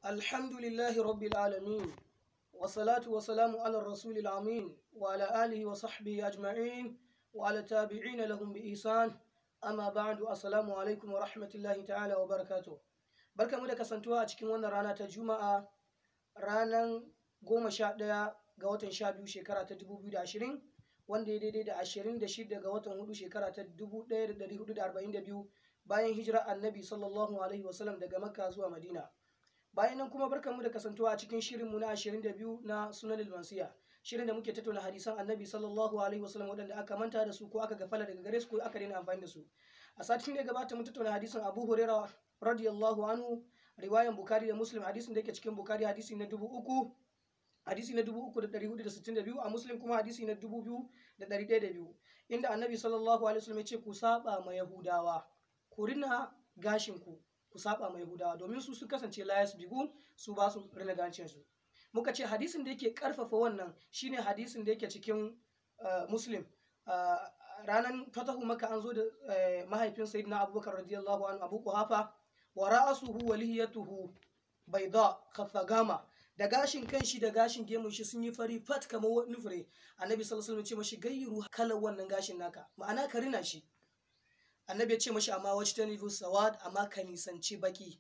الحمد لله رب العالمين والصلاة والسلام على الرسول الأمين وعلى آله وصحبه أجمعين وعلى التابعين لهم بإحسان أما بعد السلام عليكم ورحمة الله تعالى وبركاته barka mu da kasantuwa a cikin wannan rana ta juma'a ranar goma sha ɗaya ga watan sha biyu shekara ta dubu biyu da ashirin wanda ya daidai da ashirin da shida ga watan hudu shekara ta dubu ɗaya da ɗari hudu da arba'in da biyu bayan hijira annabi sallallahu alaihi wasallam daga makka zuwa madina bayan nan kuma barkanmu da kasantuwa a cikin shirinmu na 22 na sunan mansiya shirin da muke tattauna hadisan annabi sallallahu alaihi wasallam waɗanda aka manta da su ko aka gafala daga gare su ko aka daina amfani da su a satin da ya gabata mun tattauna hadisin abu huraira radiyallahu anhu riwayan bukari da muslim hadisin da yake cikin bukari hadisi na dubu uku hadisi na dubu uku da ɗari hudu da sittin da biyu a muslim kuma hadisi na dubu biyu da ɗari ɗaya da biyu inda annabi sallallahu alaihi wasallam ya ce ku saba ma yahudawa ku rina gashin ku ku saba mai Yahudawa domin su su kasance layas bigun su ba su rina gancin su muka ce hadisin da yake karfafa wannan shine hadisin da yake cikin muslim ranar fatahu maka an zo da mahaifin sayyidina abubakar radiyallahu anhu abu kuhafa wa ra'asuhu wa lihiyatuhu bayda khafagama da gashin kanshi da gashin gemun shi sun yi fari fat kamar wani fure annabi sallallahu alaihi wasallam ya ce mashi gayyiru kalar wannan gashin naka ma'ana ka rina shi annabi ya ce mashi amma wacce ta nufi sawad amma ka nisanci baki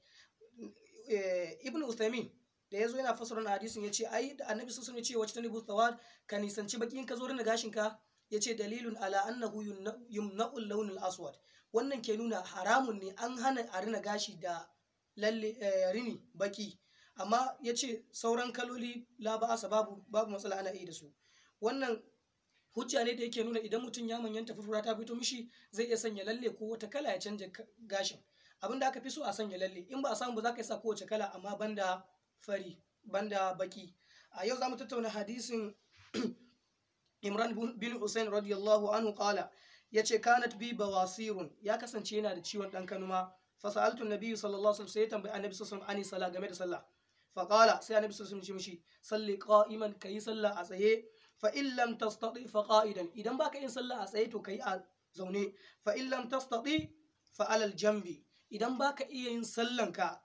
ibn uthaymin da ya zo yana fasara hadisin ya ce ai da annabi sun ya ce wacce ta nufi sawad ka nisanci baki in ka zo rina gashin ka ya ce dalilun ala annahu yumna'ul launul aswad wannan ke nuna haramun ne an hana a rina gashi da lalle rini baki amma ya ce sauran kaloli la ba'asa babu babu matsala ana iya da su wannan hujja ne da yake nuna idan mutum ya manyanta furfura ta fito mishi zai iya sanya lalle ko wata kala ya canja gashin abin da aka fi so a sanya lalle in ba a samu ba za ka sa kowace kala amma banda fari banda baki a yau za mu tattauna hadisin imran bin hussein radiyallahu anhu kala ya ce kanat bi bawasirun ya kasance yana da ciwon dan kanuma fasaltun nabi sallallahu alaihi wasallam sai ya tambayi annabi sallallahu alaihi wasallam ani sala game da sallah faqala sai annabi sallallahu alaihi wasallam ya ce mishi salli qa'iman kayi sallah a tsaye fa in lam tastati fa qa'idan idan baka yin sallah a tsaye to kai a zaune fa in lam tastati fa alal jambi idan baka iya yin sallanka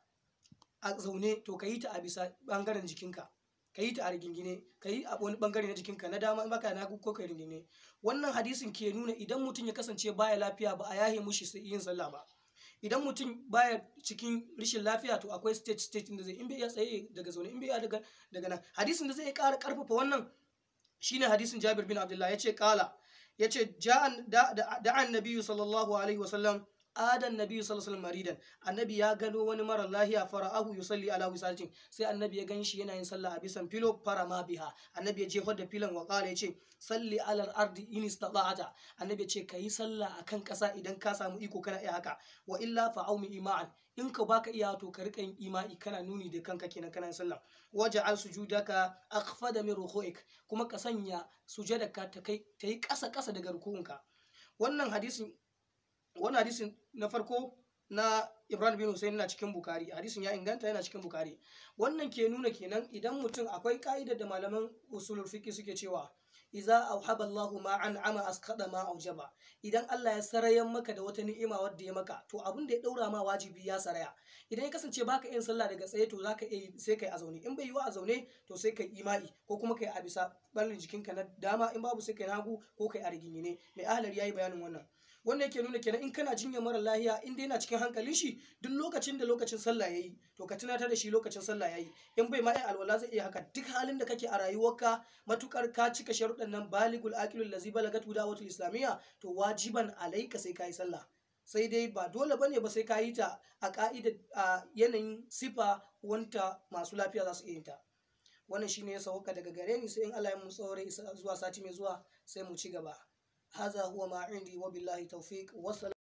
a zaune to kayi ta a bisa bangaren jikinka kayi ta a rigingine kayi a wani bangare na jikinka na dama in baka na ko kai rigingine wannan hadisin ke nuna idan mutum ya kasance baya lafiya ba a yahe mushi sai yin sallah ba idan mutum baya cikin rashin lafiya to akwai stage stage da zai in bai iya tsaye daga zaune in bai iya daga daga nan hadisin da zai ƙara ƙarfafa wannan shine hadisin Jabir bin Abdullah yace kala yace ja'an da'an nabiyyu sallallahu alaihi wasallam adan nabiyyu sallallahu alaihi maridan annabi ya gano wani mara lahiya fara'ahu yusalli ala wisatin sai annabi ya ganshi yana yin sallah a bisan filo farama biha annabi ya jefar da filan wa kala yace salli ala ardi in istata'ata annabi ya ce kayi sallah akan kasa idan ka samu iko kana iya haka wa illa fa'aumi ima'an in ka baka iya to ka rika yin ima'i kana nuni da kanka kenan kana yin sallah waja'al sujudaka akhfada min ruku'ik kuma ka sanya sujadaka ta kai ta yi ƙasa ƙasa daga ruku'unka wannan hadisin wannan hadisin na farko na Ibrahim bin Hussein na cikin Bukari hadisin ya inganta yana cikin Bukari wannan ke nuna kenan idan mutum akwai ka'idar da malaman usulul fiqh suke cewa iza auhaba Allah ma an ama askada ma aujaba idan Allah ya sarayan maka da wata ni'ima wadda ya maka to abin da ya daura ma wajibi ya saraya idan ya kasance baka yin sallah daga tsaye to zaka iya sai kai a zaune in bai yi wa a zaune to sai kai imai ko kuma kai a bisa barin jikinka na dama in babu sai kai nagu ko kai a rigingine mai ahlar yayi bayanin wannan wannan yake nuna kenan in kana jinya mara lahiya in dai yana cikin hankalin shi duk lokacin da lokacin sallah yayi to ka tunatar da shi lokacin sallah yayi in bai ma ai alwala zai iya haka duk halin da kake a rayuwarka matukar ka cika sharuɗan nan baligul aqilul lazi balagatu da'watul islamiyya to wajiban alaika sai kai sallah sai dai ba dole bane ba sai ka yi ta a ka'ida a yanayin sifa wanta masu lafiya za su iya ta wannan shine ya sauka daga gare ni sai in Allah ya mu tsore zuwa sati mai zuwa sai mu ci gaba هذا هو ما عندي وبالله توفيق والسلام